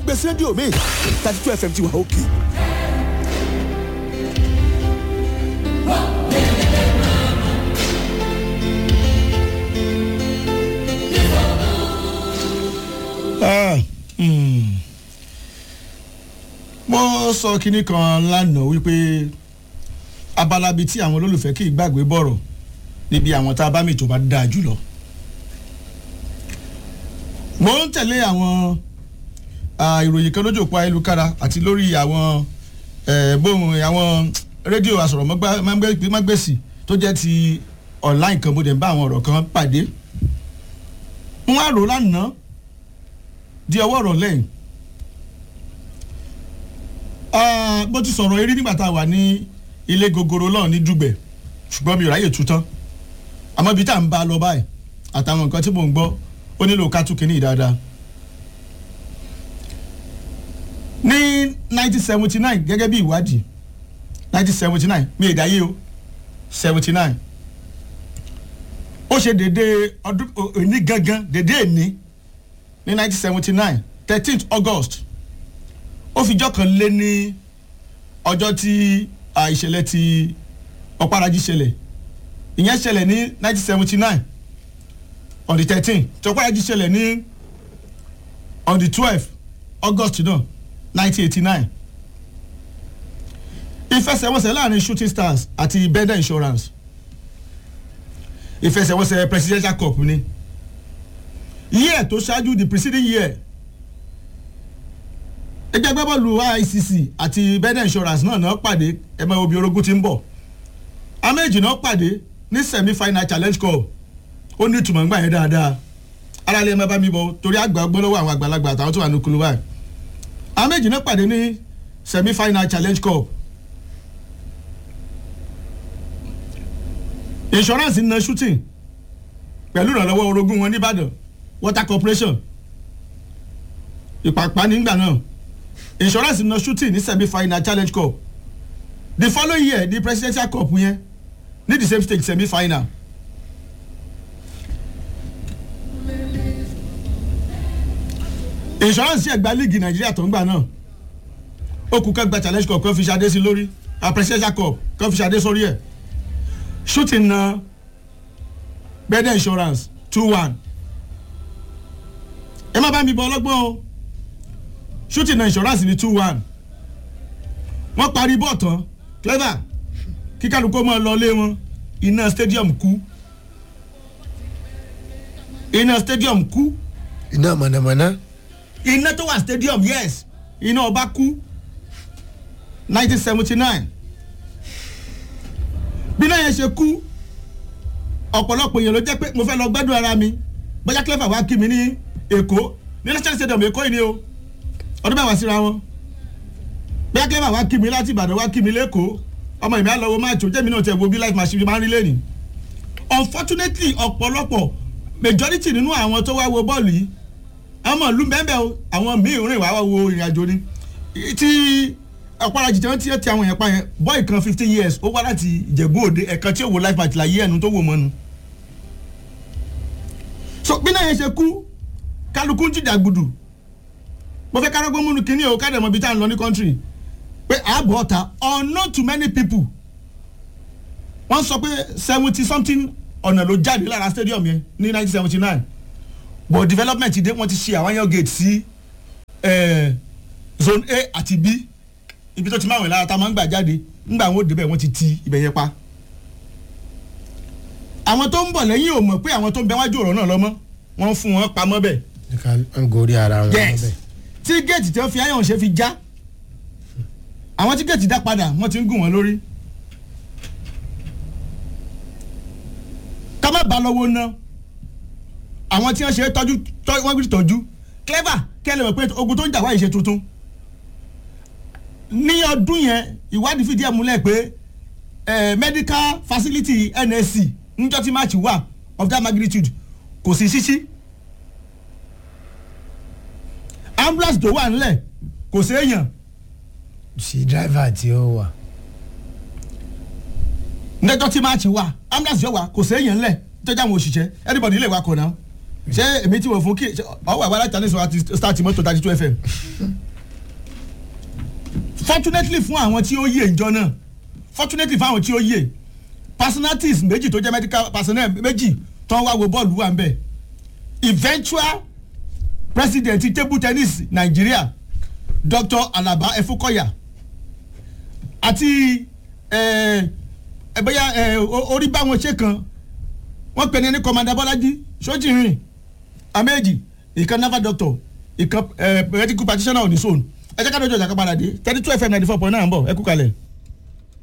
gbé sí rédíò mi thirty two fm ti wà òkè. mo sọ kinní kan lánàá wípé abala bíi tí àwọn olólùfẹ́ kì í gbàgbé bọ̀rọ̀ níbi àwọn tá a bá mi tó bá dáa jùlọ. mo ń tẹ̀lé àwọn ìròyìn kan lójú òpó ayélujára àti lórí àwọn bóun àwọn rédíò asọ̀rọ̀mágbèsì tó jẹ́ ti online kan mo dẹ̀ ń bá àwọn ọ̀rọ̀ kan pàdé. wọ́n á rò lánàá di ọwọ́ ọ̀rọ̀ lẹ́yìn bó ti sọ̀rọ̀ eré nígbà tá a wà ní ilé gogoro náà ní dùgbẹ̀ ṣùgbọ́n mi ò ráyè tú tán àmọ́ ibi tá à ń bá a lọ báyìí àtàwọn nǹkan tí mò ń gbọ́ ó nílò ká tún kínní dáadáa. ní 1979 gẹ́gẹ́ bí ìwádìí 1979 mi ì dáyé o 79 ó ṣe dédé ọdún òní gangan dédé èní ní 1979 13th August ó fi jọ́ kan lé ní ọjọ́ tí ìṣẹ̀lẹ̀ ti ọ̀párají ṣẹlẹ̀ ìyẹn ṣẹlẹ̀ ní 1979 on the 13 tí ọ̀párají ṣẹlẹ̀ ní on the 12 August náà 1989 ìfẹsẹ̀wọnsẹ̀ láàrin Shooting Stars àti Bender Insurance ìfẹsẹ̀wọnsẹ̀ presidential cup ni year tó ṣáájú the preceding year ẹgbẹ́ gbẹ́bọ̀lù ICC àti Bender Insurance náà náà pàdé ẹ̀mọ́ obi orogún ti ń bọ̀ améjì náà pàdé ní semi final challenge cup ó ní ìtumọ̀ ńgbà yẹn dáadáa aráàlú ẹ̀ máa bá mi bọ̀ torí àgbà gbọ́ lọ́wọ́ àwọn àgbàlagbà àtàwọn tó wà ní kulu báyìí améjì náà pàdé ní semi final challenge cup insurance na shooting pẹ̀lú ìrànlọ́wọ́ orogún wọn nìbàdàn water corporation ìpàpà nígbà náà insurance na shooting ní semi final challenge cup the following year the presidential cup yẹn ní the same stage semi final. insurance yẹ gba league nàìjíríà tó ń gbà náà ó kú ká gba challenge cup kan fi ṣadé sí lórí a presidential cup kan fi ṣadé sórí ẹ̀ shooting na Bender insurance two one ẹ má bá mi bọ ọlọ́gbọ́n o shooting na insurance ní two one wọ́n parí bọ́ọ̀ tán clever kí kálukú máa lọ lé wọn iná stadium kú iná stadium kú iná mọ̀nàmọ́ná. iná tó wà stadium yes iná ọba kú nineteen seventy nine bí náà yẹn ṣe kú ọ̀pọ̀lọpọ̀ èèyàn ló jẹ́ pé mo fẹ́ lọ gbádùn ara mi bóyá clever wá kí mi ní èkó ní national stadium èkó yìí ni o ọdún mẹ́wàá síra wọn bóyá clever wá kí mi láti ìbàdàn wá kí mi lẹ́kọ̀ọ́ ọmọ ìmọ̀ àlọ́wọ́ máa tó jẹ́mi náà tẹ̀ wo bí life machine máa ń rí lẹ́nìí unfortunately ọ̀pọ̀lọpọ̀ majority nínú àwọn tó wá wo bọ́ọ̀lù yìí àwọn ìlú bẹ́ẹ̀ o àwọn míì rìn wá wo ìrìn àjò ni tí ọ̀pọ̀lọpọ̀ jìjẹ́ tí ó ti àwọn yẹn pa yẹn bọ́ọ̀ì kan fifteen years ó wá láti ìjẹ̀bú òde ẹ̀kan tí ó wo life match láyé ẹnu tó wò mọ́nu. so bí náà yẹn ṣe kú kálukú ń jìjà gbùdù mo fẹ́ kárágbó múnu kínní o káàdì ọmọ bíi tá à ń lọ ní country pé ààbọ̀ ọ̀tá unknown to many people wọ́n sọ pé seventy something ọ̀nà ló jáde lára stadium yẹn ní nineteen seventy nine but development dé wọ́n ti ṣe àwọn yẹn gate sí zone A àti B ibi tó ti máa wẹ̀ lára tá a máa ń gbà jáde ńgbà wọn ò débẹ̀ wọ́n ti ti ibẹ̀ yẹn pa. àwọn tó ń bọ̀ lẹ́yìn ò mọ̀ pé àwọn tó ń bẹ wájú ọ̀rọ̀ náà lọ́mọ́ wọ́n fún wọn pamọ́ bẹ̀. ń gorí ara wọn. yes tí géètì tí wọ́n fi ayọ̀n ṣe fi já àwọn tí géètì dá padà wọ́n ti ń gùn wọn lórí. ká má ba lọ́wọ́ ná àwọn tí wọ́n ṣe tọ́jú wọ́n gbé tọ́jú clever kẹ́lẹ́ mọ̀ pé ogun tó ń jà wáyé ṣe tuntun ní ọdún yẹn ìwádìí fìdí ẹ̀ múlẹ̀ pé medical facility NSC níjọ́ tí match wà of that magnitude kò sí ṣíṣí ambulance tó wà nílẹ̀ kò sí èèyàn. sí driver tí ó wà. níjọ́ tí match wà ambulance yóò wà kò sí èèyàn nílẹ̀ jọjọ àwọn òṣìṣẹ́ everybody lè wakọ̀ náà ṣé èmi tí wọ́n fún kí ọwọ́ àwa láti tàníṣọ́ àti start mọ́tò thirty two fm fortunately fún àwọn tí ó yè ìjọ náà fortunately fún àwọn tí ó yè personalities méjì tó jẹ́ medical personnel méjì tó ń wá wo bọ́ọ̀lù wà ń bẹ̀ eventual president table tennis Nigeria Dr. Alaba Efukoya àti ẹ ẹ bóyá ẹ orí bá wọn ṣe kan wọ́n pè ní ní commander Bọ́lájí sójìrìn àméjì ìkan naval doctor ìkan ẹ medical practitioner oníṣòwò ẹ jẹ́ ká lójú ọjà ká padà dé thirty two fm ninety four point nine ń bọ̀ ẹ kú kalẹ̀.